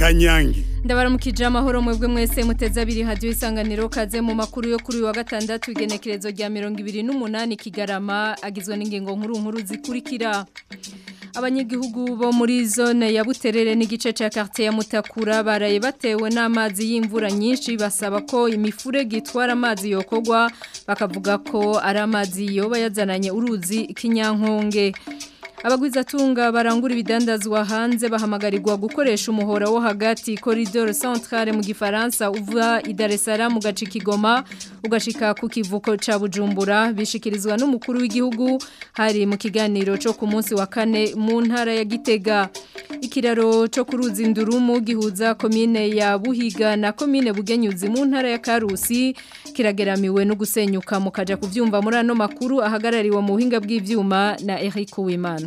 kanyange ndabaramukije amahoro mwebwe mwese muteze abiri hadiyo isanganiro kaze mu makuru yo kuri uyu wa gatandatu igenekerezo rya mirongo ibiri n'umunani kigarama agizwe n'ingingo nkuru nkuru zikurikira abanyagihugu bo muri zone ya buterere n'igice cya quartier ya mutakura baraye batewe n'amazi y'imvura nyinshi basaba ko imifurege itwara amazi yokogwa bakavuga ko ari amazi yoba yazananye uruzi kinyankonge abagwizatunga barangura ibidandazwa hanze bahamagarirwa gukoresha umuhora wo hagati corridor centrale mu gifaransa uva i Dar es Salaam gace Kigoma ugashika ku kivuko ca Bujumbura bishikirizwa n'umukuru w'igihugu hari mu kiganiro cyo ku munsi wa kane mu ntara ya Gitega ikiraro cyo kuruza indurumu gihuza komine ya Buhiga na komine Bugenyuzi mu ntara ya Karusi kirageramiwe no gusenyuka mukaja kuvyumva muri ano makuru ahagarariwe mu buhinga bw'ivyuma na Eric Uwimana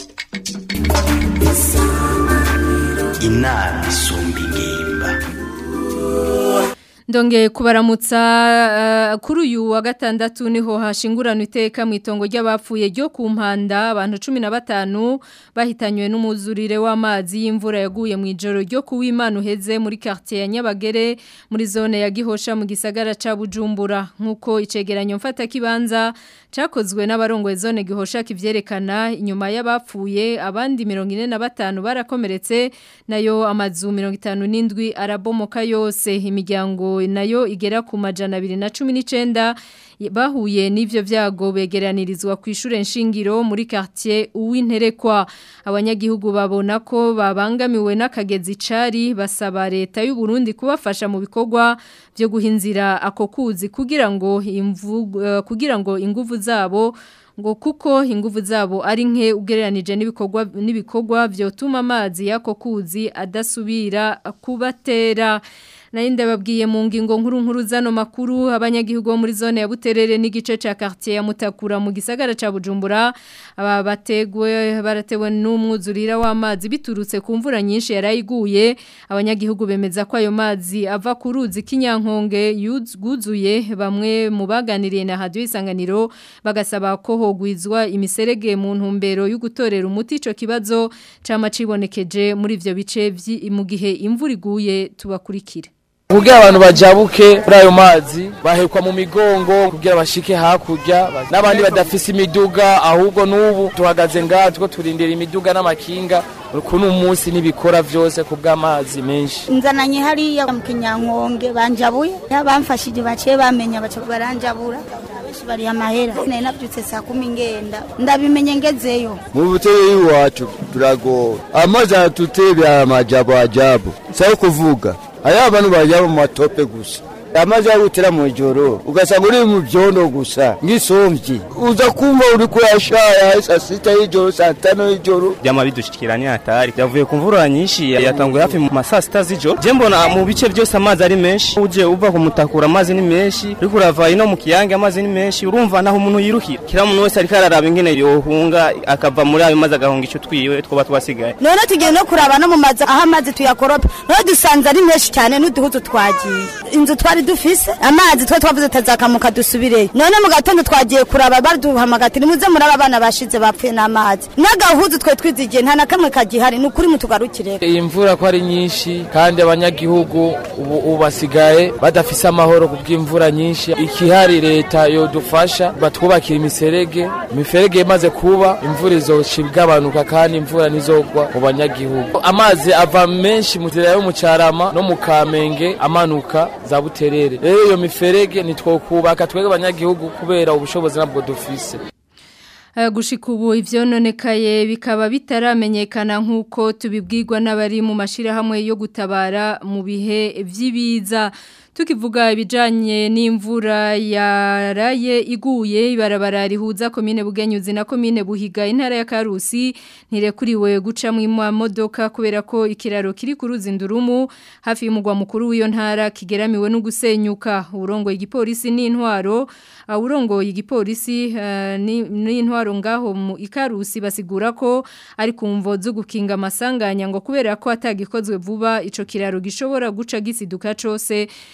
inama isumba ingimba Ndongeye kubaramutsa uh, kuri uyu wa gatandatu niho hashingurana iteka mu itongo ry'abapfuye ryo ku mpanda abantu 15 bahitanywe n'umuzurire w'amazi y'imvura yaguye mu ijoro ryo kuwimana uheze muri quartier ya Nyabagere muri zone ya Gihosha mu gisagara ca Bujumbura nkuko icegeranyo mfata kibanza cakozwe n'abarongoye zone Gihosha kivyerekana inyuma y'abapfuye abandi 45 barakomeretse nayo amazu 57 arabomoka yose imiryango nayo igera ku majana abiri na cumi n'icyenda bahuye n'ibyo byago begeranirizwa ku ishuri nshingiro muri quartier uw'interekwa abanyagihugu babona ko babangamiwe n'akagezi cari basaba leta y'u Burundi kubafasha mu bikorwa byo guhinzira ako kuzi kugira ngo imvu kugira ngo inguvu zabo ngo kuko inguvu zabo ari nke ugereranije n'ibikorwa n'ibikorwa byotuma amazi yako kuzi adasubira kubatera Nainde babwiye mu ngingo nkuru nkuru zano makuru abanyagihugu muri zone ya Buterere n'igice ca quartier ya Mutakura mu gisagara ca Bujumbura aba bategwe baratewe n'umwuzurira w'amazi biturutse ku mvura nyinshi yarayiguye abanyagihugu bemeza ko ayo mazi ava ku ruzi kinyankonge yuzuye bamwe mu baganiriye na radio isanganiro bagasaba ko hogwizwa imiserege mu ntumbero yo gutorera umuti ico kibazo cama cibonekeje muri ivyo bice mu gihe imvura iguye tubakurikire kugira abantu bajabuke muri ayo mazi bahekwa mu migongo kugira bashike hakurya n'abandi badafise imiduga ahubwo n'ubu tuhagaze ngaha two turindira imiduga n'amakinga kuno umunsi n'ibikora vyose ku bw'amazi menshi nzananye hariya mu kinyankonge banjabuye bamfashije baciye bamenya baca baranjabura bari amahera nari nabyutse saa kumi ngenda ndabimenye ngezeyo mu butere iwacu turagowe amazi aratutebera amajabu ajabu sayo kuvuga aya abantu bajya mu matope gusa amazi arutera mu ijoro ugasanga uri mu byondo gusa nk'isomvyi uza kumva uri kuyashaya saa sita y'ijoro saa tano y'ijoro byama bidushikiranye hatari yavuye ku mvura nyinshi yatanguye hafi mu masaa sita z'ijoro je mbona mu bice byose amazi ari menshi uje uva ku mutakura amazi ni menshi uriko urava ino mu kiyange amazi ni menshi urumva naho umuntu yiruhira kira umuntu wese ariko araraba ingene yohunga akava muri ayo mazi agahunga ico twiwe twoba twasigaye none tugiye no kuraba no mu mazi aho amazi tuyakoropa none dusanze ari menshi cyane n'uduhuzu twagiye inzu twari dufise amazi twe twavuze tazakamuka dusubireyo none mu gatondo twagiye kuraba baduhamagara ati nimuze muraba abana bashize bapfuye n'amazi n'agahuzu twe twizigiye nta na kamwe kagihari ni ukuri mutugarukire iyi mvura ko ari nyinshi kandi abanyagihugu ubu ubu basigaye badafise amahoro ku bw'imvura nyinshi ikihari leta yodufasha batwubakira imiserege imiferege imaze kuba imvura izoca igabanuka kandi imvura ntizogwa mu banyagihugu amazi ava menshi mu nzira yo mu carama no mu kamenge amanuka za buterere rero iyo miferege nitwokubaka twebwe abanyagihugu kubera ubushobozi nabwo dufise gushika ubu ivyononekaye bikaba bitaramenyekana nk'uko tubibwirwa n'abari mu mashirahamwe yo gutabara mu bihe vy'ibiza tukivuga ibijanye n'imvura yaraye iguye ibarabara rihuza komine Bugenyuzi na komine Buhiga intara ya Karusi ntirekuriwe guca mu modoka kubera ko ikiraro kiri ku ruzindurumu hafi y'umugwa mukuru w'iyo ntara kigeramiwe no gusenyuka urongo igipolisi n'intwaro urongo igipolisi n'intwaro ngaho mu ikarusi basigura ko ari kumvo zo gukinga amasanganya ngo kubera ko atagikozwe vuba ico kiraro gishobora guca gisiduka cose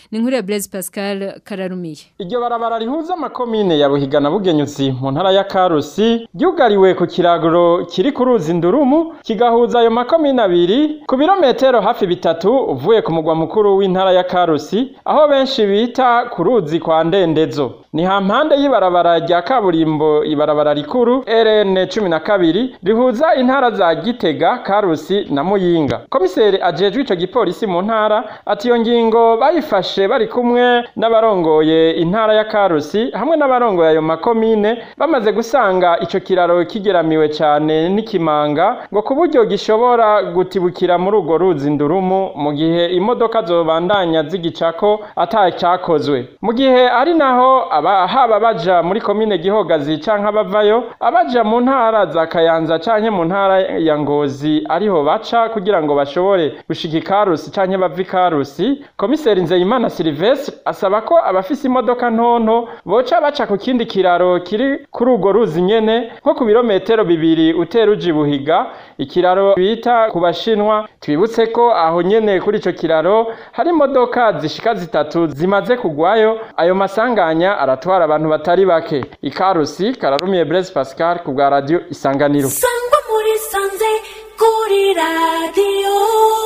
ni nkuru ya Blaise Pascal Kararumiye iryo barabara rihuza amakomine ya Buhiga na Bugenyuzi mu ntara ya Karusi ryugariwe ku kiraguro kiri ku ruzi Ndurumu kigahuza ayo makomine abiri ku birometero hafi bitatu uvuye ku mugwa mukuru w'intara ya Karusi aho benshi bita ku ruzi kwa Ndendezo ni hampande y'ibarabara rya kaburimbo ibarabara rikuru RN cumi na kabiri rihuza intara za Gitega Karusi na Muyinga komiseri ajejwe ico gipolisi mu ntara ati iyo ngingo bayifashe bari kumwe n'abarongoye intara ya Karusi hamwe n'abarongoye ayo makomine bamaze gusanga ico kiraro kigeramiwe cyane n'ikimanga ngo ku buryo gishobora gutibukira muri urwo ruzi ndurumu mu gihe imodoka zobandanya zigicako atacyakozwe mu gihe ari naho aba haba baja muri komine gihogazi canke abavayo abaja mu ntara za kayanza canke mu ntara ya ngozi ariho baca kugira ngo bashobore gushika ikarusi canke bava ikarusi komiseri nzeyimana silvestre asaba ko abafise imodoka ntonto boca baca ku kindi kiraro kiri kuri urwo ruzi nyene nko ku birometero bibiri utera uja ibuhiga ikiraro bita ku bashinwa twibutse ko aho nyene kuri ico kiraro hari imodoka zishika zitatu zimaze kugwayo ayo masanganya aratwara abantu batari bake ikarusi kararumiye Blaise Pascal ku bwa radio isanganiro sangwa muri sanze kuri radio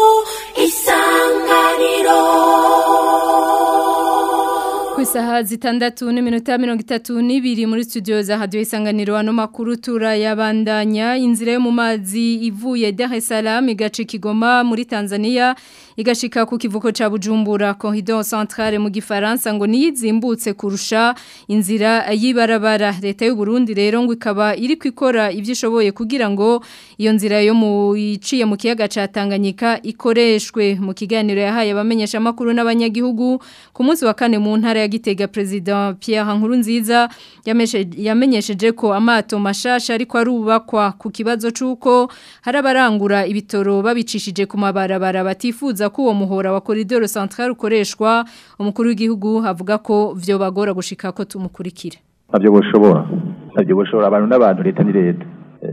isanganiro ku isaha zitandatu n'iminota mirongo itatu n'ibiri muri studio za radio isanganiro ano makuru turayabandanya inzira yo mu mazi ivuye Dar es Salaam igaca Kigoma muri Tanzania igashika ku kivuko ca Bujumbura corridor centrale mu gifaransa ngo niyizimbutse kurusha inzira yibarabara leta y'u Burundi rero ngo ikaba iri kwikora ivyishoboye kugira ngo iyo nzira yo mu iciye mu kiyaga ca Tanganyika ikoreshwe mu kiganiro yahaye abamenyesha makuru n'abanyagihugu ku munsi wa kane mu ntara ya Gitega president Pierre Nkurunziza yamenyesheje ko amato mashasha ariko arubakwa ku kibazo cuko harabarangura ibitoro babicishije ku mabarabara batifuza ko uwo muhora wa corridor central ukoreshwa umukuru w'igihugu avuga ko vyo bagora gushika ko tumukurikira nabyo boshobora nabyo boshobora abantu n'abantu leta ni leta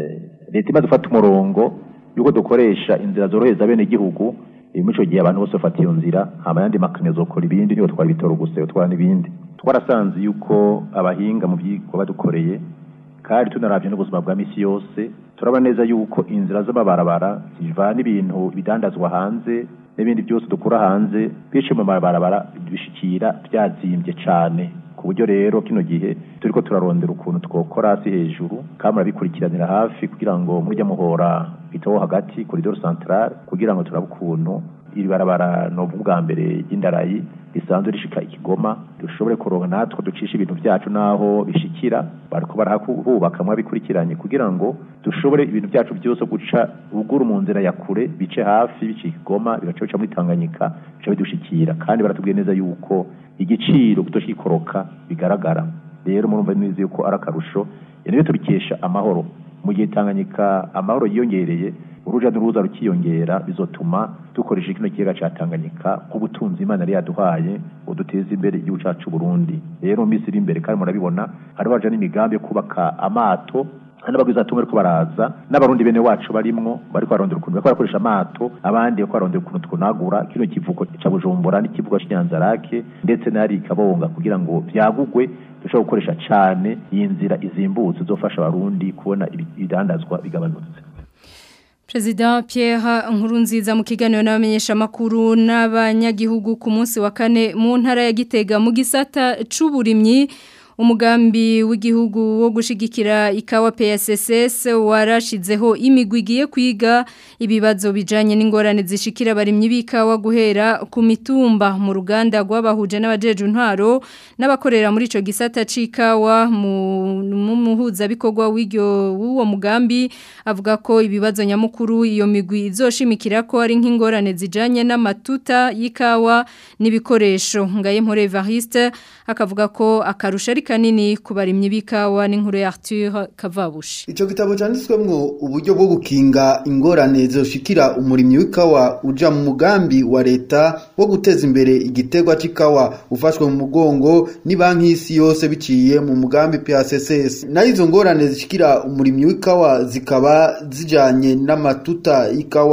leta imaze gufata umurongo yuko dukoresha inzira zorohereza bene igihugu muri icyo gihe abantu bose bafata iyo nzira hama yandi makane zokora ibindi niyo twara ibitoro gusa twara n'ibindi twarasanze yuko abahinga mu byigwa badukoreye kandi tunaravye n'ubuzima bwa misi yose turabona neza yuko inzira z'amabarabara zivana ibintu bidandazwa hanze n'ibindi byose dukura hanze bice mu mabarabara bishikira byazimbye cane ku buryo rero kino gihe turiko turarondera ukuntu twokora hasi hejuru kandi murabikurikiranira hafi kugira ngo murya muhora bitaho hagati koridoro centrale kugira ngo turabe ukuntu iri barabara no bwa mbere y'indarayi risanzwe rishika ikigoma dushobore kuronka natwe ducisha ibintu byacu naho bishikira bariko barahubaka mwabikurikiranye kugira ngo dushobore ibintu byacu byose guca uguru mu nzira ya kure bice hafi bice ikigoma bigaca bica muri Tanganyika bica bidushikira kandi baratubwiye neza yuko igiciro kutoshikoroka bigaragara rero murumva neza yuko ari akarusho niyo tubikesha amahoro mu gihe Tanganyika amahoro yiyongereye uruja n'uruza rukiyongera bizotuma dukoresha kino kiyaga ca Tanganyika nk'ubutunzi Imana yari yaduhaye ngo duteze imbere igihugu cacu Burundi rero mu minsi iri imbere kandi murabibona hari baje n'imigambi yo kubaka amato n'abagwiza tumwe ariko baraza n'abarundi bene wacu barimwo bariko barondera ukuntu bariko barakoresha amato abandi bariko barondera ukuntu twunagura kino kivuko ca Bujumbura n'ikivugo c'Inyanzarake ndetse n'ari Kabonga kugira ngo vyagugwe dushobora gukoresha cane iyi nzira izimbutse izofasha abarundi kubona ibidandazwa bigabanutse President Pierre Nkurunziza mu kiganiro n'abamenyesha makuru n'abanyagihugu ku munsi wa kane mu ntara ya Gitega mu gisata c'uburimyi umugambi w'igihugu wo gushigikira ikawa PSSS warashizeho imigwi igiye kwiga ibibazo bijanye n'ingorane zishikira abarimyi b'ikawa guhera ku mitumba mu ruganda rw'abahuje n'abajeje intwaro n'abakorera muri ico gisata c'ikawa mu muhuza bikorwa w'iryo w'uwo mugambi avuga ko ibibazo nyamukuru iyo migwi izoshimikira ko ari nk'ingorane zijanye n'amatuta y'ikawa n'ibikoresho ngaye mpore Evariste akavuga ko akarusha ari kanini ku barimyi b'ikawa n'inkuru ya Arthur Kavabushi Ico gitabo canditswemwo uburyo bwo gukinga ingorane zoshikira umurimyi w'ikawa uja mu mugambi wa leta wo guteza imbere igitegwa c'ikawa ufashwe mu mugongo ni banki y'isi yose biciye mu mugambi PSSS na izo ngorane zishikira umurimyi w'ikawa zikaba zijanye n'amatuta y'ikawa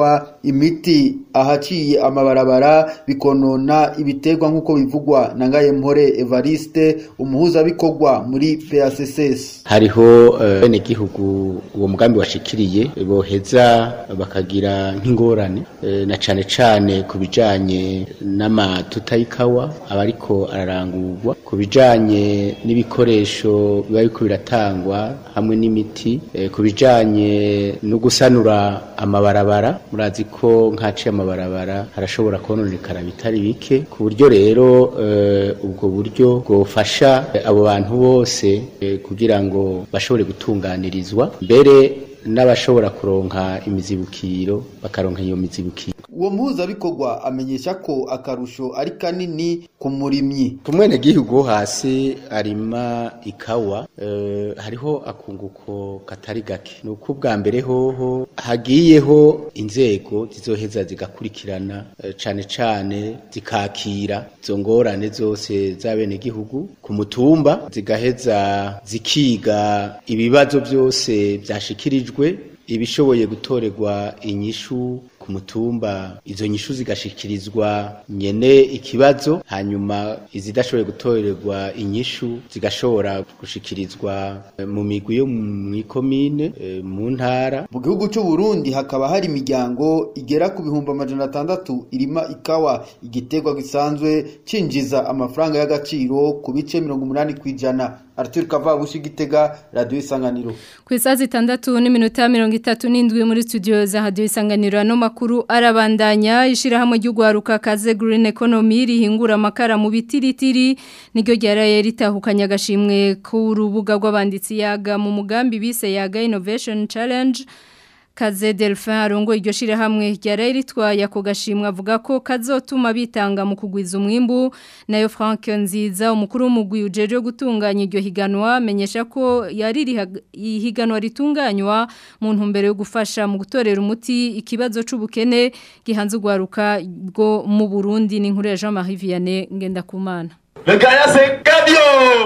imiti ahaciye amabarabara bikonona ibiterwa nk'uko bivugwa na Ngayempore Evariste umuhuzabikorwa muri PACSS hariho bene gihugu uwo mugambi washikiriye boheza bakagira nk'ingorane na cane cane ku bijanye n'amatuta y'ikawa aba ariko ararangurwa ku bijanye n'ibikoresho biba biriko biratangwa hamwe n'imiti ku bijanye no gusanura amabarabara murazi ko nkaciye amabarabara harashobora kononekara bitari bike ku buryo rero ubwo buryo bwofasha abo bantu bose kugira ngo bashobore gutunganirizwa mbere n'abashobora kuronka imizibukiro bakaronka iyo mizibukiro uwo muhuzabikorwa amenyesha ko akarusho ari kanini ku murimyi ku mwene gihugu hasi arima ikawa uh, hariho akunguko katari gake ni uko ubwa mbere hoho hagiyeho inzego zizoheza zigakurikirana uh, cane cane zikakira izo ngorane zose z'abene gihugu ku mutumba zigaheza zikiga ibibazo byose byashikirijwe ibishoboye gutorerwa inyishu ku mutumba izo nyishu zigashikirizwa nyene ikibazo hanyuma izidashoboye gutorerwa inyishu zigashobora gushikirizwa mu migwi yo mu ikomine mu ntara mu gihugu cy'u Burundi hakaba hari imiryango igera ku bihumbi amajana atandatu irima ikawa igiterwa gisanzwe cinjiza amafaranga y'agaciro ku bice mirongo umunani ku ijana Arthur Kavabushi Gitega Radio Isanganiro ku isaha zitandatu n'iminota mirongo itatu n'indwi muri studio za Radio Isanganiro ano makuru arabandanya ishirahamwe ry'ugwaruka kaze Green Economy rihingura amakara mu bitiritiri niryo ryaraye ritahukanye agashimwe ku rubuga rw'abanditsi yaga mu mugambi bise yaga Innovation Challenge Kaze Delphin arongo iryo shire hamwe ryaraye ritwaye ako gashimwe avuga ko kazotuma bitanga mu kugwiza umwimbu nayo Frank Nziza umukuru w'umugwi ujeje gutunganya iryo higanwa menyesha ko yari ihiganwa ritunganywa mu ntumbero yo gufasha mu gutorera umuti ikibazo c'ubukene gihanze ugwaruka bwo mu Burundi ni nkuru ya Jean-Marie Vianney Ngendakumana Le gagnant c'est Gabio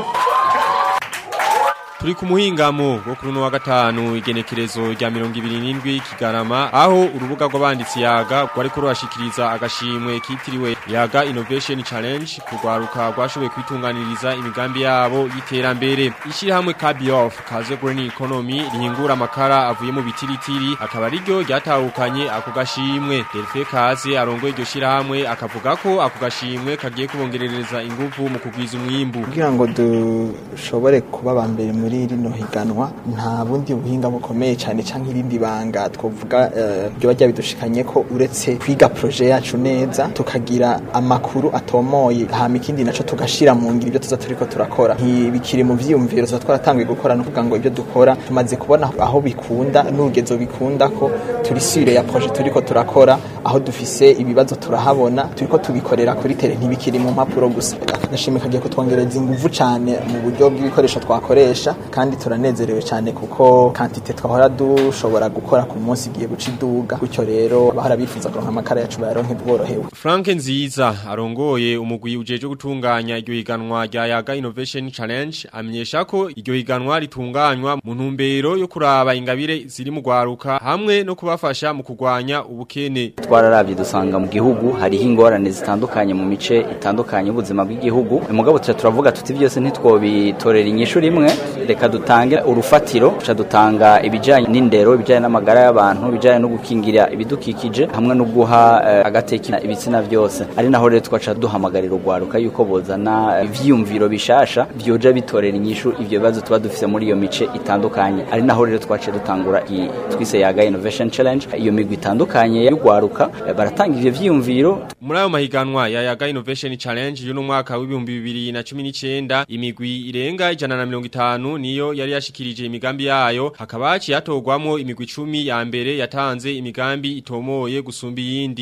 Turi ku muhingamo wo kuri no wa gatanu igenekerezo rya 27 kigarama aho urubuga rw'abanditsi yaga rwari ko rwashikiriza agashimwe kitiriwe yaga Innovation Challenge kugwaruka rwashoboye kwitunganiriza imigambi yabo y'iterambere ishiri hamwe Kabiof kaze Green Economy rihingura amakara avuye mu bitiritiri akaba ari ryo ryatahukanye ako gashimwe Delphe Kaze arongoye iryo shira hamwe akavuga ko ako gashimwe kagiye kubongerereza ingufu mu kugwiza umwimbu kugira ngo dushobore kuba bambere muri rino higanwa nta bundi buhinga bukomeye cyane cyangwa irindi banga twavuga byo bajya bidushikanye ko uretse kwiga proje yacu neza tukagira amakuru atomoye hama ikindi naco tugashira mu ngiro ibyo tuza turiko turakora ntibikiri mu vyiyumviro tuza twaratanguye gukora no kuvuga ngo ibyo dukora tumaze kubona aho bikunda n'urugezo bikunda ko turi sire ya proje turiko turakora aho dufise ibibazo turahabona turiko tubikorera kuri tele ntibikiri mu mpapuro gusa agashimwe kagiye kutwongereza inguvu cyane mu buryo bw'ibikoresho twakoresha kandi turanezerewe cyane kuko kantite twahora dushobora gukora ku munsi igiye guca iduga gutyo rero bahora bifuza kuronka amakara yacu bayaronke bworohewe Frank Nziza arongoye umugwi ujeje gutunganya iryo higanwa rya Yaga Innovation Challenge amenyesha ko iryo higanwa ritunganywa mu ntumbero yo kuraba ingabire ziri mu gwaruka hamwe no kubafasha mu kugwanya ubukene twararavye dusanga mu gihugu hariho ingorane zitandukanye mu mice itandukanye ubuzima bw'igihugu mugabo tuca turavuga tuti byose ntitwobitorera inyishu rimwe reka dutange urufatiro tuca dutanga ibijanye n'indero ibijanye n'amagara y'abantu ibijanye no gukingira ibidukikije hamwe no guha uh, agateka ibitsina byose ari naho rero twaca duhamagarira urwaruka yuko bozana ivyiyumviro bishasha vyoja bitorera inyishu ivyo bibazo tuba dufise muri iyo mice itandukanye ari naho rero twaciye dutangura twise yaga innovation challenge iyo migwi itandukanye y'urwaruka baratanga ivyo vyiyumviro muri ayo mahiganwa ya yaga innovation challenge y'uno mwaka w'ibihumbi bibiri na cumi n'icenda imigwi irenga ijana na mirongo itanu niyo yari yashikirije imigambi yayo hakaba haciye hatogwamwo imigwi icumi ya mbere yatanze imigambi itomoye gusumba iyindi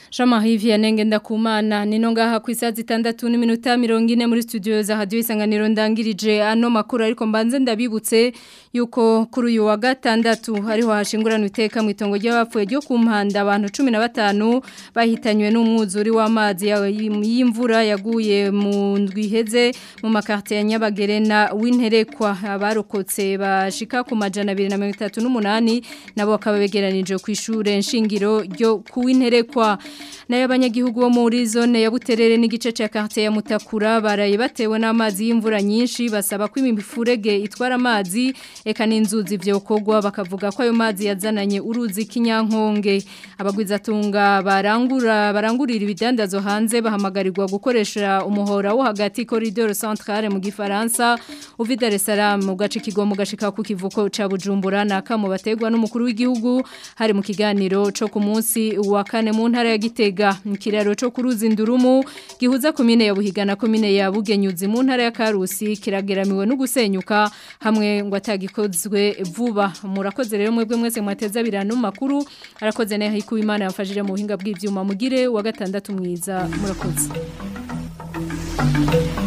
Jean-Marie Vianney ndakumana nino ngaha ku isaha zitandatu n'iminota mirongo ine muri studio za radio isanganiro ndangirije ano makuru ariko mbanze ndabibutse yuko kuri uyu wa gatandatu hariho hashingurana iteka mu itongo ry'abapfuye ryo ku mpanda abantu 15 bahitanywe n'umwuzuri w'amazi y'imvura yaguye mu ndwiheze mu makartie ya Nyabagerena w'interekwa abarokotse bashika ku majana 238 nabo bakaba begeranije ku ishure nshingiro ryo kuw'interekwa nayo abanyagihugu bo muri zone ya Buterere n'igice cya quartier ya Mutakura baraye batewe n'amazi y'imvura nyinshi basaba ko imifurege itwara amazi eka n'inzuzi vyokogwa bakavuga ko ayo mazi yazananye uruzi kinyankonge abagwizatunga barangura barangurira ibidandazo hanze bahamagarirwa gukoresha umuhora wo hagati corridor centrale mu gifaransa uvi Dar es Salaam mu gace kigomo gashika ku kivuko ca Bujumbura nakamo bategwa n'umukuru w'igihugu hari mu kiganiro co ku munsi wa kane mu ntara ya Gitega ikiraro cyo kuruzi ndurumu gihuza komine ya Buhiga na komine ya Bugenyuzi mu ntara ya Karusi kirageramiwe no gusenyuka hamwe ngo atagikozwe vuba murakoze rero mwebwe mwese mwateza birano makuru arakoze nayo hiku imana yamfashije mu buhinga bw'ivyuma mugire wa gatandatu mwiza murakoze